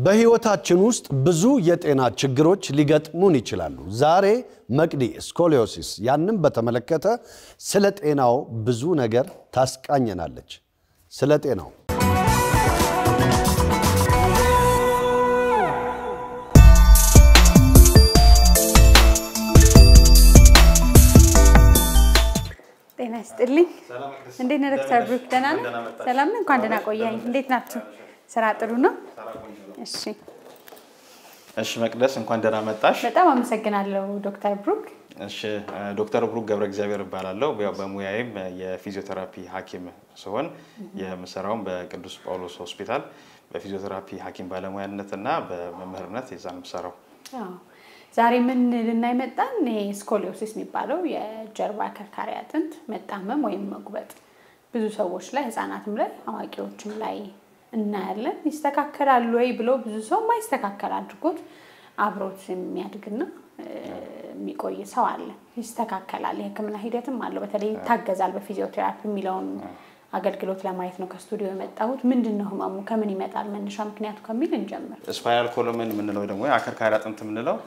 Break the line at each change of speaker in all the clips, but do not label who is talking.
በሕይወታችን ውስጥ ብዙ የጤና ችግሮች ሊገጥሙን ይችላሉ። ዛሬ መቅዲ ስኮሊዮሲስ ያንም በተመለከተ ስለ ጤናው ብዙ ነገር ታስቃኘናለች። ስለ ጤናው
ጤና ይስጥልኝ። እንዴት ነህ ዶክተር ብሩክ? ደህና ነህ? ሰላም ነህ? እንኳን ደህና ቆየኸኝ። እንዴት ናችሁ? ስራ ጥሩ ነው? እሺ፣
እሺ መቅደስ እንኳን ደህና መጣሽ።
በጣም አመሰግናለሁ ዶክተር ብሩክ።
እሺ ዶክተር ብሩክ ገብረ እግዚአብሔር እባላለሁ። ያው በሙያዬም የፊዚዮቴራፒ ሐኪም ሲሆን የምሰራውም በቅዱስ ጳውሎስ ሆስፒታል በፊዚዮቴራፒ ሐኪም ባለሙያነት እና በመምህርነት የዛ ነው የምሰራው።
አዎ፣ ዛሬ ምን ልናይ መጣን? ይሄ ስኮሊዮሲስ የሚባለው የጀርባ ከርካሪ አጥንት መጣመም ወይም መጉበጥ ብዙ ሰዎች ላይ ህፃናትም ላይ አዋቂዎችም ላይ እናያለን። ይስተካከላል ወይ ብሎ ብዙ ሰው ማይስተካከል አድርጎት አብሮት የሚያድግና የሚቆይ ሰው አለ። ይስተካከላል። የህክምና ሂደትም አለው። በተለይ ይታገዛል በፊዚዮቴራፒ የሚለውን አገልግሎት ለማየት ነው ከስቱዲዮ የመጣሁት። ምንድን ነው ህመሙ? ከምን ይመጣል? መነሻ ምክንያቱ ከሚል እንጀምር።
ስፓይናል ኮሎምን የምንለው ደግሞ የአከርካሪ አጥንት የምንለው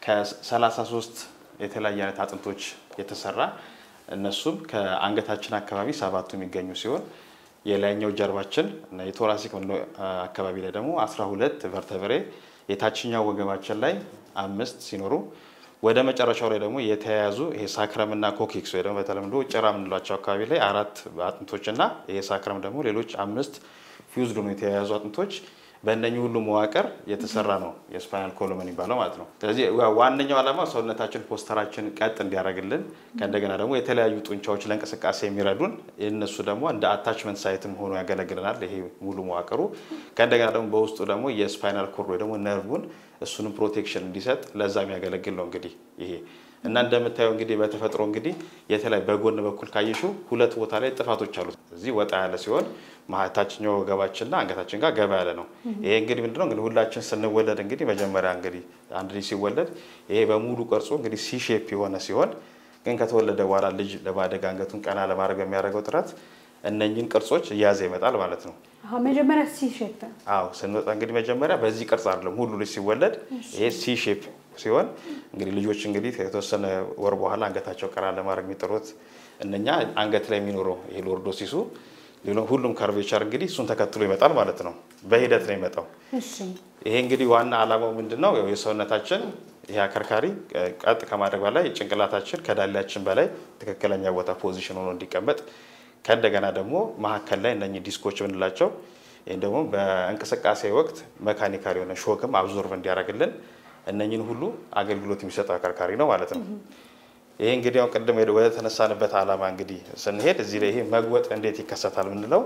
ከ33 የተለያየ አይነት አጥንቶች የተሰራ እነሱም ከአንገታችን አካባቢ ሰባቱ የሚገኙ ሲሆን የላይኛው ጀርባችን እና የቶራሲክ አካባቢ ላይ ደግሞ 12 ቨርተብሬ የታችኛው ወገባችን ላይ አምስት ሲኖሩ ወደ መጨረሻው ላይ ደግሞ የተያያዙ ይሄ ሳክረም እና ኮኪክስ ወይ ደግሞ በተለምዶ ጭራ የምንላቸው አካባቢ ላይ አራት አጥንቶች እና ይሄ ሳክረም ደግሞ ሌሎች አምስት ፊውዝድ ሆኖ የተያያዙ አጥንቶች በእነኚህ ሁሉ መዋቅር የተሰራ ነው የስፓይናል ኮሎም የሚባለው ማለት ነው። ስለዚህ ዋነኛው ዓላማ ሰውነታችን ፖስተራችን ቀጥ እንዲያደርግልን ከእንደገና ደግሞ የተለያዩ ጡንቻዎች ለእንቅስቃሴ የሚረዱን እነሱ ደግሞ እንደ አታችመንት ሳይትም ሆኖ ያገለግለናል። ይሄ ሙሉ መዋቅሩ ከእንደገና ደግሞ በውስጡ ደግሞ የስፓይናል ኮርድ ወይ ደግሞ ነርቡን እሱንም ፕሮቴክሽን እንዲሰጥ ለዛ የሚያገለግል ነው እንግዲህ ይሄ እና እንደምታየው እንግዲህ በተፈጥሮ እንግዲህ የተለያዩ በጎን በኩል ካየሽው ሁለት ቦታ ላይ ጥፋቶች አሉት። እዚህ ወጣ ያለ ሲሆን ታችኛው ወገባችንና አንገታችን ጋር ገባ ያለ ነው። ይሄ እንግዲህ ምንድነው እንግዲህ ሁላችን ስንወለድ እንግዲህ መጀመሪያ እንግዲህ አንድ ልጅ ሲወለድ ይሄ በሙሉ ቅርጹ እንግዲህ ሲ ሼፕ የሆነ ሲሆን ግን ከተወለደ በኋላ ልጅ ለማደግ አንገቱን ቀና ለማድረግ በሚያደርገው ጥረት እነኝን ቅርጾች እያዘ ይመጣል ማለት ነው።
መጀመሪያ ሲ ሼፕ
አዎ ስንወጣ እንግዲህ መጀመሪያ በዚህ ቅርጽ አይደለም ሁሉ ልጅ ሲወለድ ይሄ ሲ ሼፕ ሲሆን እንግዲህ ልጆች እንግዲህ የተወሰነ ወር በኋላ አንገታቸው ቀና ለማድረግ የሚጥሩት እነኛ አንገት ላይ የሚኖረው ይሄ ሎርዶሲሱ ሁሉም ካርቬቸር እንግዲህ እሱን ተከትሎ ይመጣል ማለት ነው። በሂደት ነው ይመጣው። ይሄ እንግዲህ ዋና ዓላማው ምንድን ነው? የሰውነታችን ይሄ አከርካሪ ቀጥ ከማድረግ በላይ ጭንቅላታችን ከዳሌያችን በላይ ትክክለኛ ቦታ ፖዚሽን ሆኖ እንዲቀመጥ ከእንደገና ደግሞ መካከል ላይ እነኚህ ዲስኮች የምንላቸው ይህም ደግሞ በእንቅስቃሴ ወቅት መካኒካል የሆነ ሾክም አብዞርቭ እንዲያደርግልን እነኝን ሁሉ አገልግሎት የሚሰጠው አከርካሪ ነው ማለት ነው። ይሄ እንግዲህ ያው ቅድም ወደ ተነሳንበት ዓላማ እንግዲህ ስንሄድ እዚህ ላይ ይሄ መግወጥ እንዴት ይከሰታል የምንለው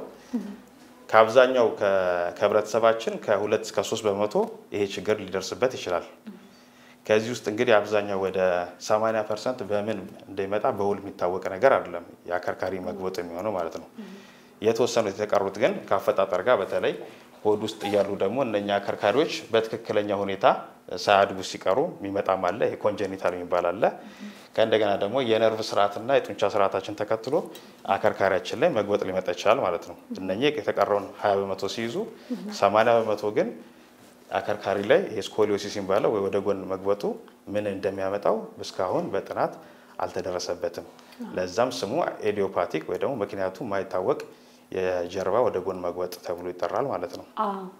ከአብዛኛው ከህብረተሰባችን ከሁለት እስከ ሶስት በመቶ ይሄ ችግር ሊደርስበት ይችላል። ከዚህ ውስጥ እንግዲህ አብዛኛው ወደ 80 ፐርሰንት በምን እንደሚመጣ በውል የሚታወቅ ነገር አይደለም፣ የአከርካሪ መግወጥ የሚሆነው ማለት ነው። የተወሰኑት የተቀሩት ግን ከአፈጣጠር ጋር በተለይ ሆድ ውስጥ እያሉ ደግሞ እነኛ አከርካሪዎች በትክክለኛ ሁኔታ ሳያድጉ ሲቀሩ የሚመጣም አለ። ይሄ ኮንጀኒታል የሚባል አለ። ከእንደገና ደግሞ የነርቭ ስርዓትና የጡንቻ ስርዓታችን ተከትሎ አከርካሪያችን ላይ መግወጥ ሊመጣ ይችላል ማለት ነው። እነኚህ የተቀረውን 20 በመቶ ሲይዙ 80 በመቶ ግን አከርካሪ ላይ ይሄ ስኮሊዮሲስ የሚባለው ወይ ወደ ጎን መግበጡ ምን እንደሚያመጣው እስካሁን በጥናት አልተደረሰበትም። ለዛም ስሙ ኤዲዮፓቲክ ወይ ደግሞ ምክንያቱ ማይታወቅ የጀርባ ወደ ጎን መግበጥ ተብሎ ይጠራል ማለት ነው።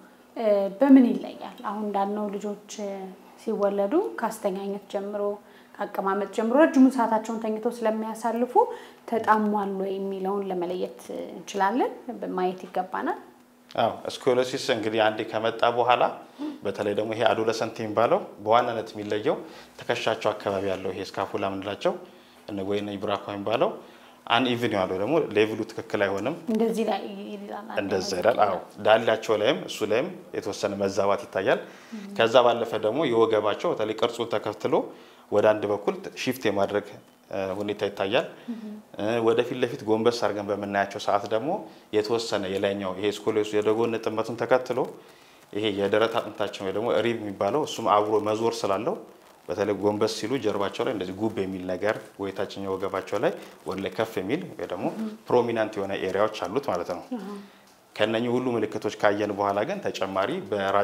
በምን ይለያል? አሁን እንዳልነው ልጆች ሲወለዱ ከአስተኛኘት ጀምሮ ከአቀማመጥ ጀምሮ ረጅሙን ሰዓታቸውን ተኝተው ስለሚያሳልፉ ተጣሟል ወይ የሚለውን ለመለየት እንችላለን፣ ማየት ይገባናል።
አዎ ስኮሎሲስ እንግዲህ አንዴ ከመጣ በኋላ በተለይ ደግሞ ይሄ አዶለሰንት የሚባለው በዋናነት የሚለየው ትከሻቸው አካባቢ ያለው ይሄ ስካፑላ የምንላቸው ወይ ብራኳ የሚባለው አን ኢቭን ያለው ደግሞ ሌቭሉ ትክክል አይሆንም።
እንደዚህ ላይ ይላል።
እንደዛ ይላል። አዎ ዳሌያቸው ላይም እሱ ላይም የተወሰነ መዛባት ይታያል። ከዛ ባለፈ ደግሞ የወገባቸው በተለይ ቅርጹን ተከትሎ ወደ አንድ በኩል ሺፍት የማድረግ ሁኔታ ይታያል። ወደፊት ለፊት ጎንበስ አድርገን በምናያቸው ሰዓት ደግሞ የተወሰነ የላይኛው ይሄ ስኮሊዮሲስ የደጎን ጥመቱን ተከትሎ ይሄ የደረት አጥንታችን ወይ ደግሞ ሪብ የሚባለው እሱም አብሮ መዞር ስላለው በተለይ ጎንበስ ሲሉ ጀርባቸው ላይ እንደዚህ ጉብ የሚል ነገር ወይ ታችኛው ወገባቸው ላይ ወደ ላይ ከፍ የሚል ወይ ደግሞ ፕሮሚናንት የሆነ ኤሪያዎች አሉት ማለት ነው። ከነኚህ ሁሉ ምልክቶች ካየን በኋላ ግን ተጨማሪ በራጅ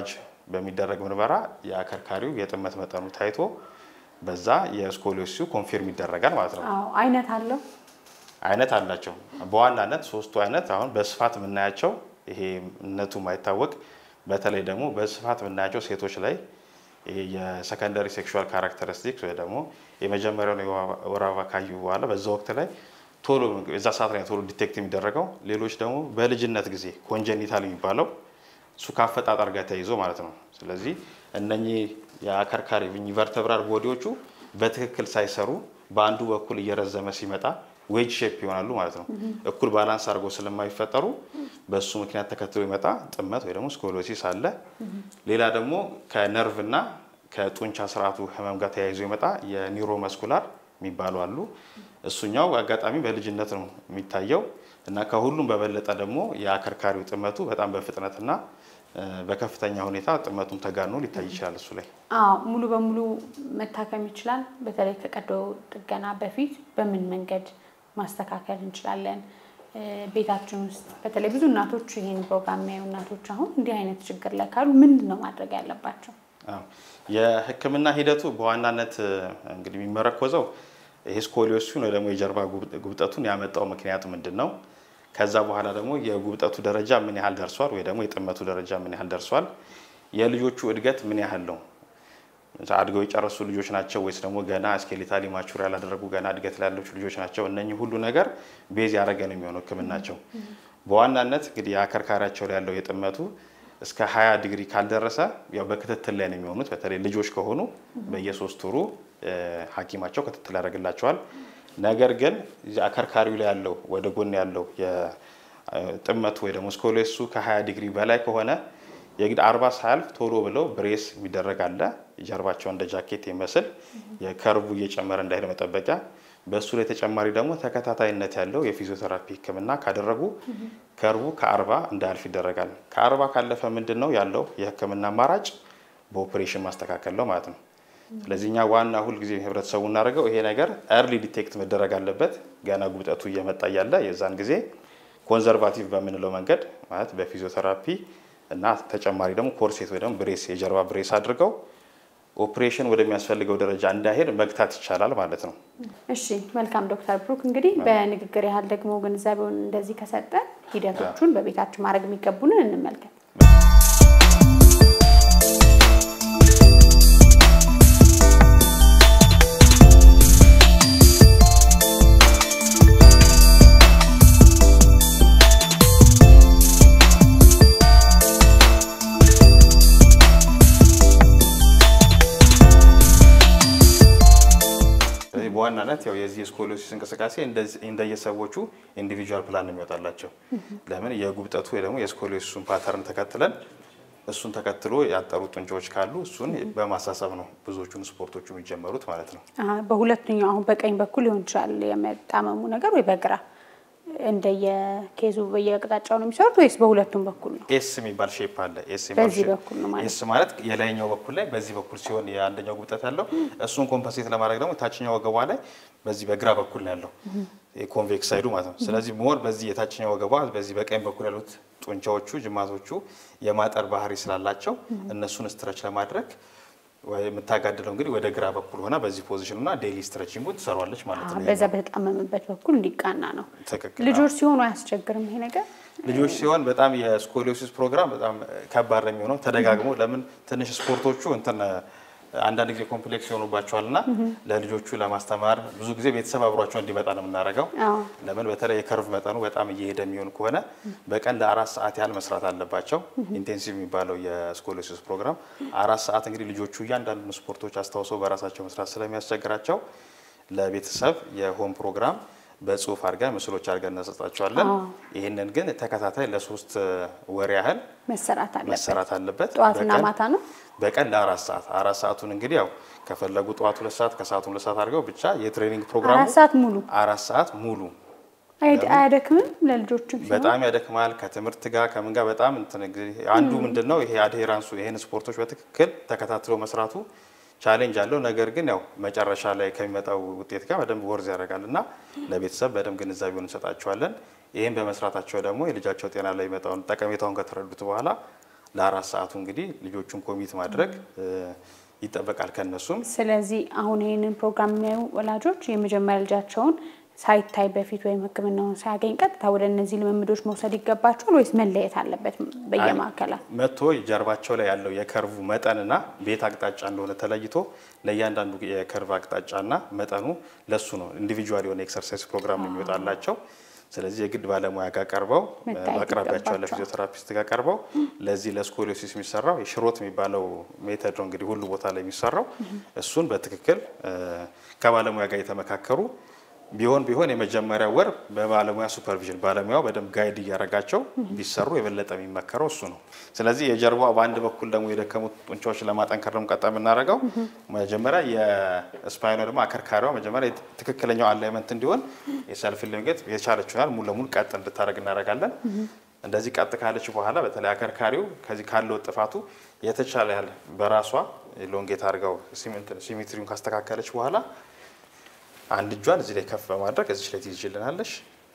በሚደረግ ምርመራ የአከርካሪው የጥመት መጠኑ ታይቶ በዛ የስኮሊዮሲሱ ኮንፊርም ይደረጋል ማለት ነው።
አዎ አይነት አለው።
አይነት አላቸው። በዋናነት ሶስቱ አይነት አሁን በስፋት የምናያቸው ይሄ እነቱ ማይታወቅ በተለይ ደግሞ በስፋት የምናያቸው ሴቶች ላይ ይሄ የሰከንደሪ ሴክሹዋል ካራክተሪስቲክስ ወይ ደግሞ የመጀመሪያውን የወር አበባ ካዩ በኋላ በዛ ወቅት ላይ ቶሎ እዛ ሰዓት ላይ ቶሎ ዲቴክት የሚደረገው ሌሎች ደግሞ በልጅነት ጊዜ ኮንጀኒታል የሚባለው እሱ ከአፈጣጠር ጋር ተያይዞ ማለት ነው። ስለዚህ እነኚህ የአከርካሪ ቨርተብራል ቦዲዎቹ በትክክል ሳይሰሩ በአንዱ በኩል እየረዘመ ሲመጣ ዌጅ ሼፕ ይሆናሉ ማለት ነው። እኩል ባላንስ አድርገው ስለማይፈጠሩ በእሱ ምክንያት ተከትሎ ይመጣ ጥመት ወይ ደግሞ ስኮሎሲስ አለ። ሌላ ደግሞ ከነርቭ እና ከጡንቻ ስርዓቱ ህመም ጋር ተያይዞ ይመጣ የኒውሮ መስኩላር የሚባሉ አሉ። እሱኛው አጋጣሚ በልጅነት ነው የሚታየው እና ከሁሉም በበለጠ ደግሞ የአከርካሪው ጥመቱ በጣም በፍጥነትና በከፍተኛ ሁኔታ ጥመቱን ተጋኖ ሊታይ ይችላል እሱ ላይ
አዎ ሙሉ በሙሉ መታከም ይችላል። በተለይ ከቀዶ ጥገና በፊት በምን መንገድ ማስተካከል እንችላለን? ቤታችን ውስጥ በተለይ ብዙ እናቶች ይህን ፕሮግራም የሚያዩ እናቶች አሁን እንዲህ አይነት ችግር ላይ ካሉ ምንድን ነው ማድረግ ያለባቸው?
አዎ የህክምና ሂደቱ በዋናነት እንግዲህ የሚመረኮዘው ይሄ ስኮሊዮሲሱን ወይ ደግሞ የጀርባ ጉብጠቱን ያመጣው ምክንያቱ ምንድን ነው? ከዛ በኋላ ደግሞ የጉብጠቱ ደረጃ ምን ያህል ደርሷል፣ ወይ ደግሞ የጥመቱ ደረጃ ምን ያህል ደርሷል፣ የልጆቹ እድገት ምን ያህል ነው፣ አድገው የጨረሱ ልጆች ናቸው ወይስ ደግሞ ገና ስኬሌታሊ ማቹር ያላደረጉ ገና እድገት ላይ ያለች ልጆች ናቸው። እነኚህ ሁሉ ነገር ቤዝ ያደረገ ነው የሚሆነው ህክምናቸው። በዋናነት እንግዲህ የአከርካሪያቸው ላይ ያለው የጥመቱ እስከ 20 ዲግሪ ካልደረሰ ያው በክትትል ላይ ነው የሚሆኑት። በተለይ ልጆች ከሆኑ በየሶስት ወሩ ሐኪማቸው ክትትል ያደርግላቸዋል። ነገር ግን አከርካሪው ላይ ያለው ወደ ጎን ያለው የጥመቱ ወይ ደግሞ ስኮሌሱ ከ20 ዲግሪ በላይ ከሆነ የግድ አርባ ሳያልፍ ቶሎ ብለው ብሬስ የሚደረግ አለ። ጀርባቸው እንደ ጃኬት የሚመስል የከርቡ እየጨመረ እንዳይሄድ መጠበቂያ። በእሱ ላይ ተጨማሪ ደግሞ ተከታታይነት ያለው የፊዚዮቴራፒ ህክምና ካደረጉ ከርቡ ከአርባ እንዳያልፍ ይደረጋል። ከአርባ ካለፈ ምንድን ነው ያለው የህክምና አማራጭ በኦፕሬሽን ማስተካከል ነው ማለት ነው። ስለዚህ እኛ ዋና ሁልጊዜ ህብረተሰቡ እናደርገው ይሄ ነገር ኤርሊ ዲቴክት መደረግ አለበት። ገና ጉብጠቱ እየመጣ እያለ የዛን ጊዜ ኮንዘርቫቲቭ በምንለው መንገድ ማለት በፊዚዮቴራፒ እና ተጨማሪ ደግሞ ኮርሴት ወይ ደግሞ ብሬስ የጀርባ ብሬስ አድርገው ኦፕሬሽን ወደሚያስፈልገው ደረጃ እንዳይሄድ መግታት ይቻላል ማለት ነው።
እሺ መልካም ዶክተር ብሩክ እንግዲህ በንግግር ያህል ደግሞ ግንዛቤውን እንደዚህ ከሰጠን ሂደቶቹን በቤታችን ማድረግ የሚገቡንን እንመልከት።
በዋናነት ያው የዚህ የስኮሊዮሲስ እንቅስቃሴ እንደየሰዎቹ ኢንዲቪጁዋል ፕላን ነው የሚወጣላቸው። ለምን የጉብጠቱ ወይ ደግሞ የስኮሊዮሲሱን ፓተርን ተከትለን እሱን ተከትሎ ያጠሩ ጡንቻዎች ካሉ እሱን በማሳሰብ ነው ብዙዎቹን ስፖርቶቹ የሚጀመሩት ማለት ነው።
በሁለተኛው አሁን በቀኝ በኩል ሊሆን ይችላል የመጣመሙ ነገር ወይ በግራ እንደየኬዙ በየአቅጣጫው ነው የሚሰሩት ወይስ በሁለቱም በኩል ነው?
ኤስ የሚባል ሼፕ አለ። ኤስ
በዚህ በኩል ነው ማለት
ኤስ ማለት የላይኛው በኩል ላይ በዚህ በኩል ሲሆን የአንደኛው ጉብጠት ያለው እሱን ኮምፐንሴት ለማድረግ ደግሞ ታችኛው ወገቧ ላይ በዚህ በግራ በኩል ነው ያለው የኮንቬክስ ሳይዱ ማለት ነው። ስለዚህ ሞር በዚህ የታችኛው ወገቧ በዚህ በቀኝ በኩል ያሉት ጡንቻዎቹ ጅማቶቹ የማጠር ባህሪ ስላላቸው እነሱን ስትረች ለማድረግ የምታጋድለው እንግዲህ ወደ ግራ በኩል ሆና በዚህ ፖዚሽን እና ዴይሊ ስትረቺንጉ ትሰሯለች ማለት ነው።
በዛ በተጣመመበት በኩል እንዲቃና ነው።
ትክክል።
ልጆች ሲሆኑ አያስቸግርም ይሄ ነገር?
ልጆች ሲሆን በጣም የስኮሊዮሲስ ፕሮግራም በጣም ከባድ ነው የሚሆነው። ተደጋግሞ ለምን ትንሽ ስፖርቶቹ እንትን አንዳንድ ጊዜ ኮምፕሌክስ ይሆኑባቸዋል እና ለልጆቹ ለማስተማር ብዙ ጊዜ ቤተሰብ አብሯቸው እንዲመጣ ነው የምናደርገው።
አዎ።
ለምን በተለይ የከርቭ መጠኑ በጣም እየሄደ የሚሆን ከሆነ በቀን ለአራት ሰዓት ያህል መስራት አለባቸው። ኢንቴንሲቭ የሚባለው የስኮሊዮሲስ ፕሮግራም አራት ሰዓት እንግዲህ ልጆቹ እያንዳንዱን ስፖርቶች አስታውሰው በራሳቸው መስራት ስለሚያስቸግራቸው ለቤተሰብ የሆም ፕሮግራም በጽሁፍ አድርገን ምስሎች አድርገን እናሰጣቸዋለን። ይህንን ግን ተከታታይ ለሶስት ወር ያህል
መሰራት አለበት።
መሰራት አለበት።
ጠዋትና
በቀን-
ማታ ነው?
በቀን ለአራት ሰዓት አራት ሰዓቱን እንግዲህ ያው ከፈለጉ ጠዋት ሁለት ሰዓት ከሰዓቱ ሁለት ሰዓት አድርገው ብቻ የትሬኒንግ ፕሮግራሙ
አራት ሰዓት ሙሉ
አራት ሰዓት ሙሉ
አይ- አያደክምም? ለልጆችም ሲሆን
በጣም ያደክማል። ከትምህርት ጋር ከምን ጋር በጣም እንትን እንግዲህ አንዱ ምንድን ነው ይሄ አድሄራንሱ ይሄን ስፖርቶች በትክክል ተከታትሎ መስራቱ ቻሌንጅ አለው። ነገር ግን ያው መጨረሻ ላይ ከሚመጣው ውጤት ጋር በደንብ ወርዝ ያደርጋል እና ለቤተሰብ በደንብ ግንዛቤውን እንሰጣቸዋለን። ይህም በመስራታቸው ደግሞ የልጃቸው ጤና ላይ የሚመጣውን ጠቀሜታውን ከተረዱት በኋላ ለአራት ሰዓቱ እንግዲህ ልጆቹን ኮሚት ማድረግ እ፣ ይጠበቃል ከነሱም
ስለዚህ አሁን ይህንን ፕሮግራም የሚያዩ ወላጆች የመጀመሪያ ልጃቸውን ሳይታይ በፊት ወይም ሕክምናውን ሳያገኝ ቀጥታ ወደ እነዚህ ልምምዶች መውሰድ ይገባቸዋል ወይስ መለየት አለበት በየማዕከላት?
መጥቶ ጀርባቸው ላይ ያለው የከርቡ መጠንና ቤት አቅጣጫ እንደሆነ ተለይቶ ለእያንዳንዱ የከርቭ አቅጣጫና መጠኑ ለሱ ነው ኢንዲቪጁዋል የሆነ ኤክሰርሳይዝ ፕሮግራም ነው የሚወጣላቸው። ስለዚህ የግድ ባለሙያ ጋር ቀርበው
መታየት
በአቅራቢያቸው ያለ
ይገባቸዋል።
ፊዚዮቴራፒስት ጋር ቀርበው ለዚህ ለስኮሊዮሲስ የሚሰራው የሽሮት የሚባለው ሜተድ ነው እንግዲህ ሁሉ ቦታ ላይ የሚሰራው እሱን በትክክል እ፣ ከባለሙያ ጋር የተመካከሩ ቢሆን ቢሆን የመጀመሪያ ወር በባለሙያ ሱፐርቪዥን ባለሙያው በደንብ ጋይድ እያደረጋቸው ቢሰሩ የበለጠ የሚመከረው እሱ ነው። ስለዚህ የጀርባው በአንድ በኩል ደግሞ የደከሙት ጡንቻዎች ለማጠንከር ደግሞ ቀጣይ የምናደርገው መጀመሪያ የስፓይኗ ደግሞ አከርካሪዋ መጀመሪያ ትክክለኛው አላይመንት እንዲሆን የሰልፍ ሊንጌት የቻለችው ያህል ሙሉ ለሙሉ ቀጥ እንድታደርግ እናደርጋለን። እንደዚህ ቀጥ ካለች በኋላ በተለይ አከርካሪው ከዚህ ካለው ጥፋቱ የተቻለ ያህል በራሷ ሎንጌት አድርገው ሲሜትሪውን ካስተካከለች በኋላ አንድ እጇን እዚህ ላይ ከፍ በማድረግ እዚህ ላይ ትይዝልናለች።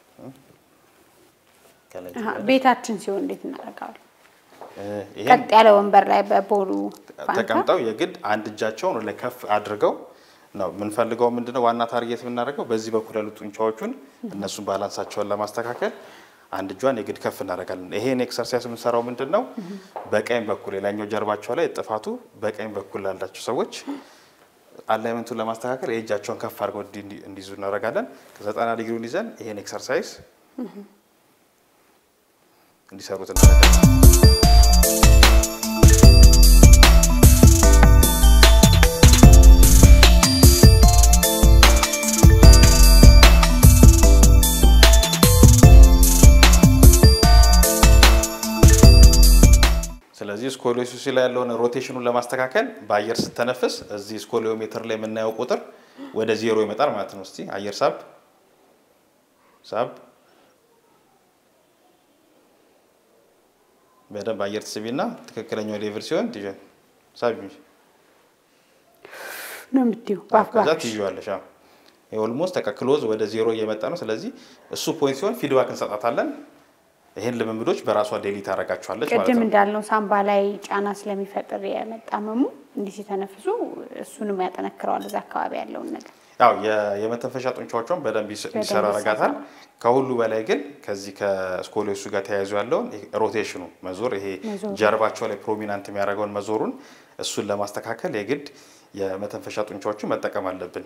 ከላይ
አሀ፣ ቤታችን ሲሆን እንዴት እናደርጋለን?
እ፣ ይሄን
ቀጥ ያለ ወንበር ላይ በቦሉ ፋንታ
ተቀምጠው የግድ አንድ እጃቸውን ወደ ላይ ከፍ አድርገው ነው የምንፈልገው። ምንድነው ዋና ታርጌት የምናደርገው በዚህ በኩል ያሉ ጡንቻዎቹን እነሱን ባላንሳቸውን ለማስተካከል አንድ እጇን የግድ ከፍ እናደርጋለን። ይሄን ኤክሰርሳይዝ የምንሰራው ምንድን ነው በቀኝ በኩል የላኛው ጀርባቸው ላይ ጥፋቱ በቀኝ በኩል ላላቸው ሰዎች አላይመንቱን ለማስተካከል የእጃቸውን ከፍ አድርገው እንዲ- እንዲ- እንዲይዙ እናደርጋለን። ከዘጠና ዲግሪውን ይዘን ይሄን ኤክሰርሳይዝ እንዲሰሩት እናደርጋለን። ስለዚህ ስኮሊዮሲስ ላይ ያለውን ሮቴሽኑን ለማስተካከል በአየር ስተነፍስ እዚህ ስኮሊዮሜትር ላይ የምናየው ቁጥር ወደ ዜሮ ይመጣል ማለት ነው። እስቲ አየር ሳብ ሳብ በደንብ አየር ትስቢና ትክክለኛው ሌቭል ሲሆን ትይዣ- ሳቢ
ነው የምትይው ባፍ
ከዛ
ባፍሽ።
ትይዋለሽ። ኦልሞስት ተቀክሎዝ ወደ ዜሮ እየመጣ ነው። ስለዚህ እሱ ፖይንት ሲሆን ፊድባክ እንሰጣታለን። ይህን ልምምዶች በራሷ ዴሊ ታደርጋቸዋለች ማለት
ቅድም
ነው።
እንዳልነው ሳምባ ላይ ጫና ስለሚፈጥር የመጣመሙ እንዲህ ሲተነፍሱ እሱንም ያጠነክረዋል እዛ አካባቢ ያለውን ነገር።
ያው የ- የመተንፈሻ ጡንቻዎቿን በደንብ ይስ-
በደንብ
እንዲሰራ ያደርጋታል።
ይሰራል።
ከሁሉ በላይ ግን ከዚህ ከስኮሊዮሱ ጋር ተያይዞ ያለውን ይሄ ሮቴሽኑ መዞር ይሄ
መዞር።
ጀርባቸው ላይ ፕሮሚናንት የሚያደርገውን መዞሩን እሱን ለማስተካከል የግድ የመተንፈሻ ጡንቻዎችን መጠቀም አለብን።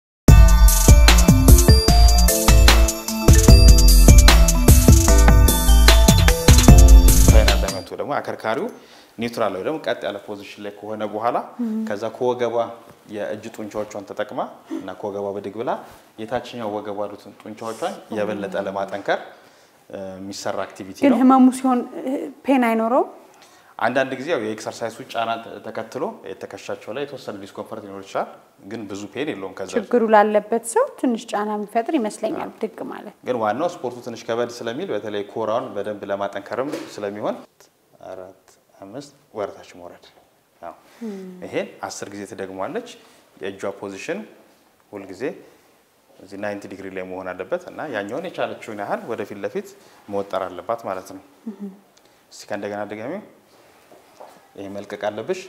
ፋይናል ዳይመንቱ ደግሞ አከርካሪው ኒውትራል ላይ ደግሞ ቀጥ ያለ ፖዚሽን ላይ ከሆነ በኋላ ከዛ ከወገቧ የእጅ ጡንቻዎቿን ተጠቅማ እና ከወገቧ ብድግ ብላ የታችኛው ወገቧ ያሉትን ጡንቻዎቿን የበለጠ ለማጠንከር እ፣ የሚሰራ አክቲቪቲ
ግን
ነው።
ህመሙ ሲሆን ፔን አይኖረውም።
አንዳንድ ጊዜ ያው የኤክሰርሳይሱ ጫና ተ- ተከትሎ የተከሻቸው ላይ የተወሰነ ዲስኮንፈርት ሊኖር ይችላል፣ ግን ብዙ ፔን የለውም። ከዛ
ችግሩ ላለበት ሰው ትንሽ ጫና የሚፈጥር ይመስለኛል ብድግ ማለት።
ግን ዋናው ስፖርቱ ትንሽ ከበድ ስለሚል በተለይ ኮራውን በደንብ ለማጠንከርም ስለሚሆን አራት አምስት ወረታች መውረድ አዎ። ይሄን አስር ጊዜ ትደግሟለች። የእጇ ፖዚሽን ሁልጊዜ እዚህ ናይንቲ ዲግሪ ላይ መሆን አለበት እና ያኛውን የቻለችውን ያህል ወደፊት ለፊት መወጠር አለባት ማለት ነው። እስቲ ከእንደገና ድጋሚ ይሄ መልቀቅ አለብሽ።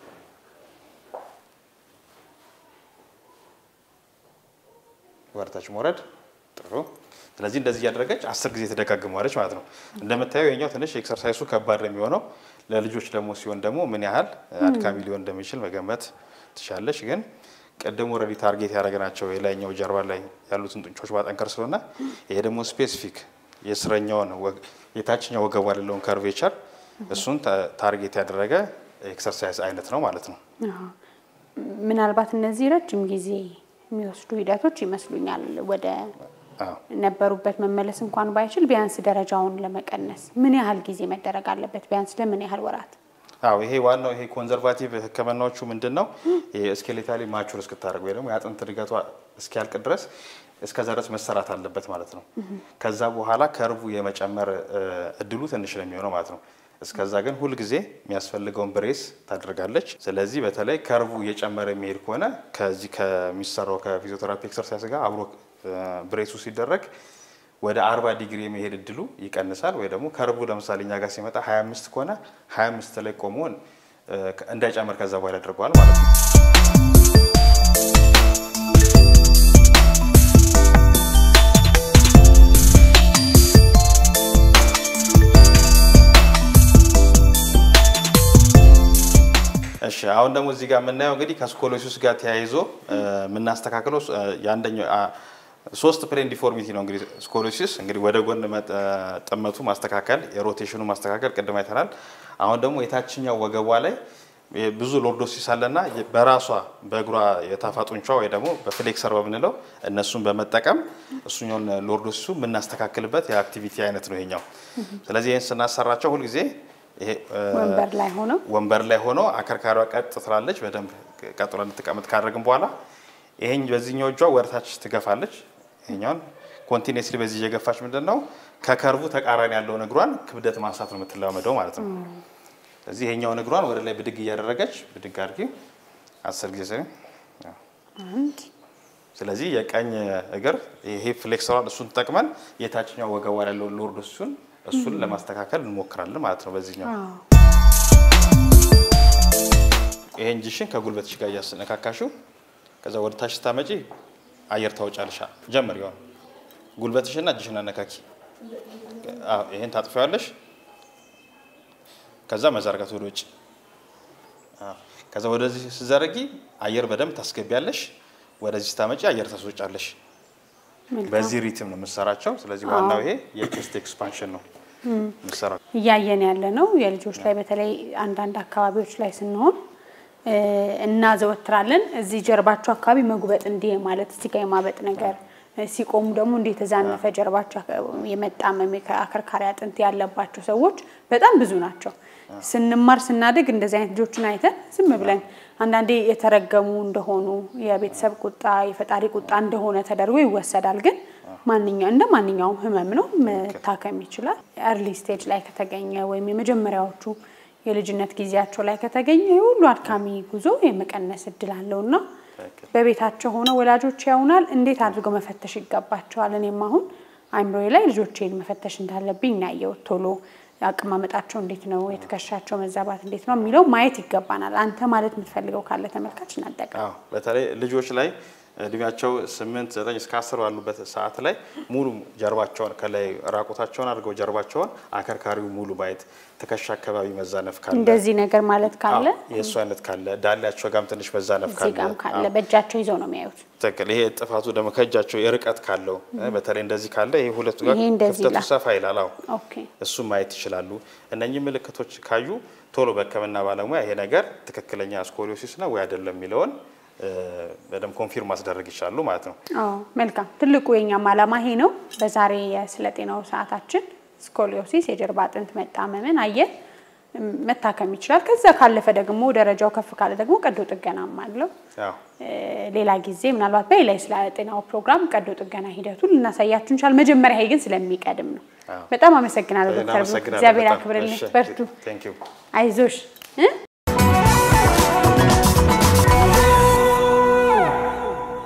ወርታች መውረድ ጥሩ። ስለዚህ እንደዚህ እያደረገች አስር ጊዜ ትደጋግመዋለች ማለት ነው። እንደምታየው የኛው ትንሽ ኤክሰርሳይሱ ከባድ ነው የሚሆነው። ለልጆች ደግሞ ሲሆን ደግሞ ምን ያህል አድካሚ ሊሆን እንደሚችል መገመት ትሻለች። ግን ቅድም ወረዲ ታርጌት ያደረግናቸው የላይኛው ጀርባ ላይ ያሉትን ጡንቻዎች ማጠንከር ስለሆነ ይሄ ደግሞ ስፔሲፊክ የስረኛውን ወግ- የታችኛው ወገቧ ያለውን ከርቬቸር እሱን ታ- ታርጌት ያደረገ ኤክሰርሳይዝ አይነት ነው ማለት ነው።
አዎ። ምናልባት እነዚህ ረጅም ጊዜ የሚወስዱ ሂደቶች ይመስሉኛል። ወደ
አዎ።
ነበሩበት መመለስ እንኳን ባይችል ቢያንስ ደረጃውን ለመቀነስ ምን ያህል ጊዜ መደረግ አለበት? ቢያንስ ለምን ያህል ወራት?
አዎ ይሄ ዋናው ይሄ ኮንዘርቫቲቭ ሕክምናዎቹ ምንድን ነው? ስኬሌታሊ ማቹር እስክታደርግ ወይ ደግሞ የአጥንት እድገቷ እስኪያልቅ ድረስ እስከዛ ድረስ መሰራት አለበት ማለት ነው። ከዛ በኋላ ከርቡ የመጨመር እ፣ እድሉ ትንሽ ነው የሚሆነው ማለት ነው። እስከዛ ግን ሁልጊዜ የሚያስፈልገውን ብሬስ ታደርጋለች። ስለዚህ በተለይ ከርቡ እየጨመረ የሚሄድ ከሆነ ከዚህ ከሚሰራው ከፊዚዮቴራፒ ኤክሰርሳይዝ ጋር አብሮ እ፣ ብሬሱ ሲደረግ ወደ 40 ዲግሪ የመሄድ እድሉ ይቀንሳል። ወይ ደግሞ ከርቡ ለምሳሌ እኛ ጋር ሲመጣ 25 ከሆነ 25 ላይ ቆሞ እ፣ እንዳይጨምር ከዛ በኋላ ያደርገዋል ማለት ነው። እሺ አሁን ደግሞ እዚህ ጋር የምናየው እንግዲህ ከስኮሎሲስ ጋር ተያይዞ እ፣ የምናስተካክለው እ፣ የአንደኛው አ፣ ሶስት ፕሌን ዲፎርሚቲ ነው እንግዲህ ስኮሎሲስ እንግዲህ ወደ ጎን መጥ- ጥመቱ ማስተካከል፣ የሮቴሽኑ ማስተካከል ቅድም አይተናል። አሁን ደግሞ የታችኛው ወገቧ ላይ የ- ብዙ ሎርዶሲስ አለና የ- በራሷ በእግሯ የታፋ ጡንቿ ወይ ደግሞ በፍሌክሰር በምንለው እነሱን በመጠቀም እሱኛውን ሎርዶሲሱ የምናስተካክልበት የአክቲቪቲ አይነት ነው ይሄኛው። ስለዚህ ይህን ስናሰራቸው ሁልጊዜ ይሄ እ፣
ወንበር ላይ ሆነው
ወንበር ላይ ሆኖ አከርካሪዋ ቀጥ ትላለች። በደንብ ቀጥሎ እንድትቀመጥ ካደረግን በኋላ ይሄኝ በዚህኛው እጇ ወደታች ትገፋለች። ይሄኛውን ኮንቲኒስሊ በዚህ እየገፋች ምንድን ነው ከከርቡ ተቃራኒ ያለውን እግሯን ክብደት ማንሳት ነው የምትለማመደው ማለት ነው። ስለዚህ ይሄኛውን እግሯን ወደ ላይ ብድግ እያደረገች ብድግ አድርጊ አስር ጊዜ ስሪ።
አንድ
ስለዚህ የቀኝ እግር ይሄ ፍሌክሰሯን እሱን ተጠቅመን የታችኛው ወገቧ ላይ ያለውን ሎርድ እሱን እሱን ለማስተካከል እንሞክራለን ማለት ነው በዚህኛው
አዎ
ይሄን እጅሽን ከጉልበትሽ ጋር እያስነካካሽው ከዛ ወደ ታች ስታመጪ አየር ታወጫለሽ። ጀምር ይሆን ጉልበትሽና እጅሽን አነካኪ። አዎ ይሄን ታጥፊዋለሽ። ከዛ መዘርጋት ወደ ውጭ። አዎ ከዛ ወደዚህ ስትዘረጊ አየር በደንብ ታስገቢያለሽ። ወደዚህ ስታመጪ አየር ታስወጫለሽ። በዚህ ሪትም ነው የምሰራቸው። ስለዚህ ዋናው ይሄ የቼስት ኤክስፓንሽን ነው የምሰራው።
እያየን ያለ ነው። የልጆች ላይ በተለይ አንዳንድ አካባቢዎች ላይ ስንሆን እ፣ እናዘወትራለን። እዚህ ጀርባቸው አካባቢ መጉበጥ እንዲህ ማለት እዚህ ጋር የማበጥ ነገር እ፣ ሲቆሙ ደግሞ እንዲህ የተዛነፈ ጀርባቸው አካ- የመጣመም አከርካሪ አጥንት ያለባቸው ሰዎች በጣም ብዙ ናቸው። ስንማር ስናድግ እንደዚህ አይነት ልጆችን አይተን ዝም ብለን አንዳንዴ የተረገሙ እንደሆኑ የቤተሰብ ቁጣ የፈጣሪ ቁጣ እንደሆነ ተደርጎ ይወሰዳል። ግን ማንኛው እንደ ማንኛውም ህመም ነው፣ መታከም ይችላል። ኤርሊ ስቴጅ ላይ ከተገኘ ወይም የመጀመሪያዎቹ የልጅነት ጊዜያቸው ላይ ከተገኘ የሁሉ አድካሚ ጉዞ የመቀነስ እድል አለው እና በቤታቸው ሆነው ወላጆች ያውናል እንዴት አድርገው መፈተሽ ይገባቸዋል። እኔም አሁን አይምሮዬ ላይ ልጆቼን መፈተሽ እንዳለብኝ እናየው ቶሎ አቀማመጣቸው እንዴት ነው፣ የትከሻቸው መዛባት እንዴት ነው የሚለው ማየት ይገባናል። አንተ ማለት የምትፈልገው ካለ ተመልካች እናጠቀም።
አዎ በተለይ ልጆች ላይ እድሜያቸው ስምንት ዘጠኝ እስከ አስር ባሉበት ሰዓት ላይ ሙሉ ጀርባቸውን ከላይ ራቁታቸውን አድርገው ጀርባቸውን አከርካሪው ሙሉ ማየት፣ ትከሻ አካባቢ መዛነፍ ካለ
እንደዚህ ነገር ማለት ካለ
አዎ፣ የእሱ አይነት ካለ ዳሌያቸው ጋርም ትንሽ መዛነፍ
እዚህ
ካለ
ጋም ካለ
አዎ፣
በእጃቸው ይዘው ነው የሚያዩት።
ትክክል። ይሄ ጥፋቱ ደግሞ ከእጃቸው የርቀት ካለው በተለይ እንደዚህ ካለ ይሄ ሁለቱ ጋር
ይሄ እንደዚህ
ክፍተቱ
ይላል።
ሰፋ ይላል። አዎ
ኦኬ
እሱም ማየት ይችላሉ። እነኚህ ምልክቶች ካዩ ቶሎ በሕክምና ባለሙያ ይሄ ነገር ትክክለኛ ስኮሊዮሲስ ነው ወይ አይደለም የሚለውን እ፣ በደንብ ኮንፊርም ማስደረግ ይችላሉ ማለት ነው።
አዎ መልካም። ትልቁ የኛም ዓላማ ይሄ ነው። በዛሬ የስለ ጤናው ሰዓታችን ስኮሊዮሲስ የጀርባ አጥንት መጣመምን አየን። እም፣ መታከም ይችላል። ከዛ ካለፈ ደግሞ ደረጃው ከፍ ካለ ደግሞ ቀዶ ጥገናም አለው።
ያው
እ፣ ሌላ ጊዜ ምናልባት በሌላ ስለ ጤናው ፕሮግራም ቀዶ ጥገና ሂደቱን ልናሳያችሁ እንችላል። መጀመሪያ ይሄ ግን ስለሚቀድም ነው።
አዎ።
በጣም አመሰግናለሁ ዶክተር ብሩክ።
እናመሰግናለን
እግዚአብሔር
በጣም።
ያክብርልኝ።
እሺ፣
በርቱ፣
ቴንክ ዩ።
አይዞሽ እ